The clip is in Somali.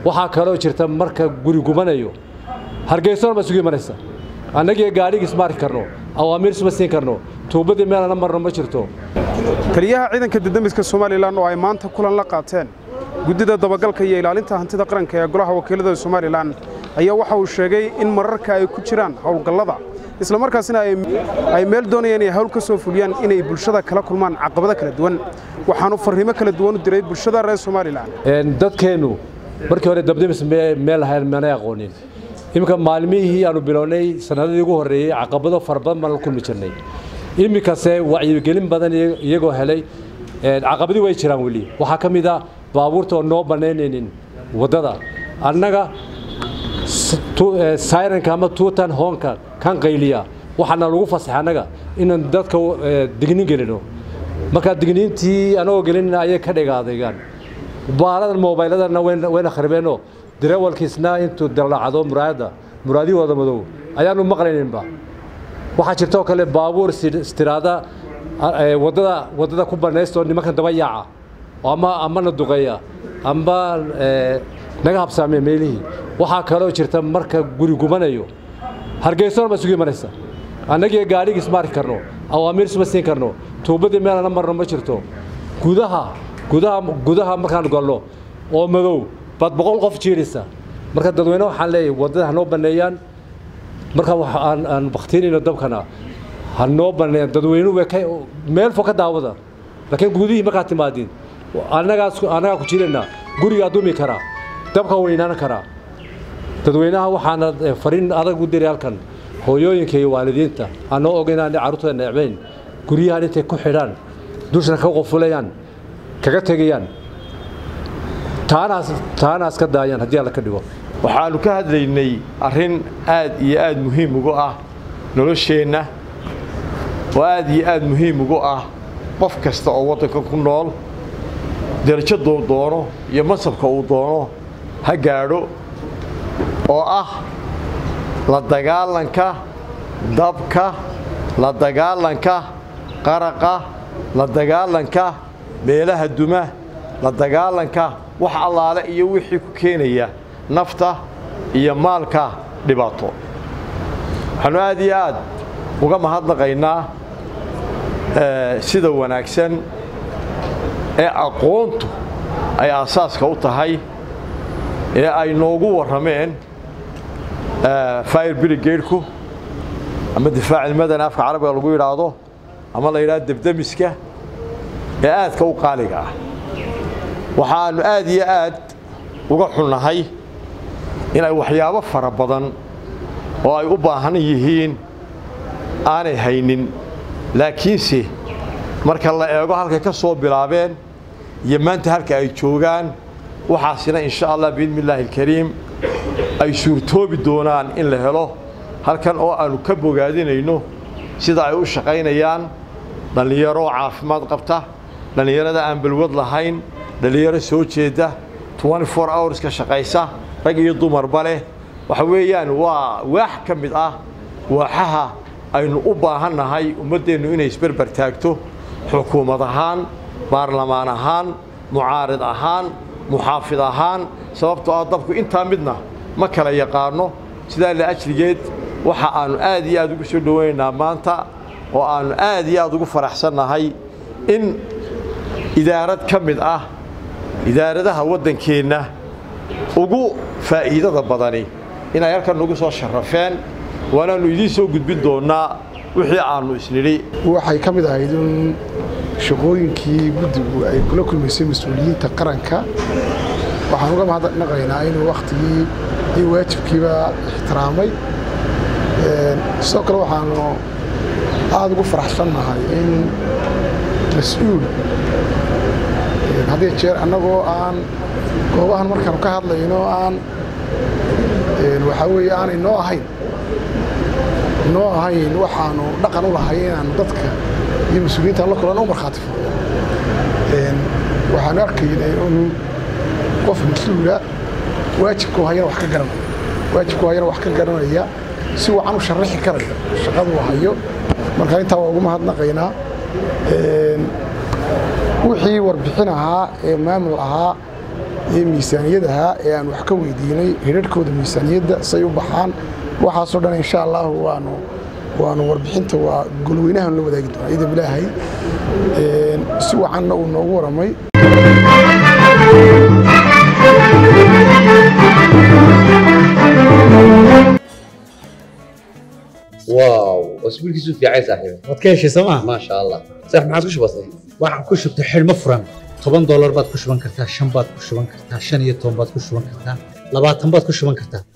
waxaa kaloo jirta marka guri gubanayo hargeysona ma isugu imanaysa annagii gaadhigii isma arki karno awaamiir isma siin karno tuubadii meelana marno ma jirto taliyaha ciidanka didamiska somalilan oo ay maanta kulan la qaateen guddida dabagalka iyo ilaalinta hantida qaranka ee golaha wakiilada somalilan ayaa waxa uu sheegay in mararka ay ku jiraan howlgallada islamarkaasina ay meel doonayaan inay hawl ka soo fuliyaan inay bulshada kala kulmaan caqabado kala duwan waxaanu farriimo kala duwan u diray bulshada reer somalilan dadkeennu markii hore dabdamis meel lahayn manay aqoonin iminka maalmihii aanu bilownay sanadadii ugu horreeyey caqabado fara badan baan la kulmi jirnay iminkase wacyigelin badan iyagoo helay caqabadii way jiraan weli waxaa ka mid a baabuurta oo noo bannaynaynin waddada annaga sayranka ama tuutan hoonka kan qayliya waxaana lagu fasaxay annaga inaan dadka dignin gelino markaa digniintii anagoo gelinina ayay ka dhigaadegaan baaladan moobayladana wayna kharibeenoo dareewalkiisna intuu daldhacdo muraayadda muraadihooda madow ayaanu maqlayninba waxaa jirtoo kale baabuur istiraada waddada waddada ku bannaystoo nimankan daba yaaca ama amana duqeeya amba naga habsaamee meelihii waxaa kaloo jirta marka guri gubanayo hargeysona ma isugu imanaysa annagii gaadhigii isma arki karno awaamiir isma siin karno tuubadii meelana marno ma jirto gudaha gudaha gudaha markaan galno oo madow baad boqol qof jiiraysa marka dadweyne waxaan leeyahay waddada ha noo banneeyaan marka aan baktiinayno dabkana ha noo banneeyaan dadweynuhu way ka meel fog ka daawada laakiin gudihii markaad timaadiin annagaas annagaa ku jirayna gurigaa dumi karaa dabka weynaan karaa dadweynaha waxaana fariin adag u diray halkan hooyooyinka iyo waalidiinta aanoo og inaanay carruurtooda necbayn guryahan intay ku xidhaan dushana ka qofulayaan kaga tegayaan taanaas taanaas ka daayaan haddii alla ka dhigo waxaannu ka hadlaynay arrin aad iyo aad muhiim ugu ah nolosheenna oo aad iyo aad muhiim ugu ah qof kasta oo waddanka ku nool derajaduu doono iyo masabka uu doono ha gaadho oo ah la dagaalanka dabka la dagaalanka qaraqa la dagaalanka meelaha duma la dagaalanka wax allaale iyo wixii ku keenaya nafta iyo maalka dhibaato waxaannu aad iyo aad uga mahadnaqaynaa sida wanaagsan ee aqoontu ay aasaaska u tahay ee ay noogu warrameen fire brigadeku ama difaac ilmadana afka carabiga lagu yidhaahdo ama la yidhahdo debdemiska ee aadka u qaaliga ah waxaannu aad iyo aad uga xunnahay inay waxyaabo fara badan oo ay u baahan yihiin aanay haynin laakiinse marka la eego halkay ka soo bilaabeen iyo maanta halka ay joogaan waxaasina insha allah biidni illaahi alkariim ay suurtoobi doonaan in la helo halkan oo aannu ka bogaadinayno sida ay u shaqaynayaan dhallinyaro caafimaad qabta dhallinyarada aan balwad lahayn dhallinyaro soo jeeda hours ka shaqaysa rag iyo dumarba leh waxa weeyaan waa waax ka mid ah waaxaha aynu u baahannahay ummaddeennu inay isberber taagto xukuumad ahaan baarlamaan ahaan mucaarid ahaan muxaafid ahaan sababtoo ah dabku intaa midna ma kala yaqaanno sidaa la ajligeed waxa aannu aad iyo aad ugu soo dhowaynaynaa maanta oo aannu aad iyo aad ugu faraxsannahay in idaarad ka mid ah idaaradaha waddankeenna ugu faa'iidada badani inay halkan nagu soo sharrafeen waanaannu idiin soo gudbin doonnaa wixii aannu isnidhi waxay ka mid ahayd in shaqooyinkii guddigu ay kula kulmaysay mas-uuliyiinta qaranka waxaan uga mahadnaqaynaa inuu wakhtigii iyo waajibkiiba ixtiraamay sidoo kale waxaanu aada ugu faraxsannahay in mas-uul haddii jeer annagoo aan goobahan markaanu ka hadlayno aan waxaa weeye aanay noo ahayn noo ahayn waxaanu dhaqan u lahay inaanu dadka iyo mas-uuliyiintaan la kulan u markhaati furno waxaanu arkaynay in qof mas-uula waajibku hayana wax ka garanaya waajibku hayana wax ka garanaya si wacan u sharaxi karaya shaqaduu hayo marka intaa waa ugu mahadnaqaynaa wixii warbixin ahaa ee maamul ahaa iyo miisaaniyadaha ee aan wax ka weydiinay hirarhkooda miisaaniyadda say u baxaan waxaasoo dhan insha allahu waanu waanu warbixinta waa golweynahan la wadaagi doonaa ciidan ilaahay si wacanna uu noogu waramay واو اسبوع كيسو في عايز صاحبي waad ka heshay sooma ما شاء الله صح ما عاد كش بسيط waxaan ku shubtay xidhmo furan toban doolar baad ku shuban kartaa shan baad ku shuban kartaa shan iyo toban baad ku shuban kartaa labaatan baad ku shuban kartaa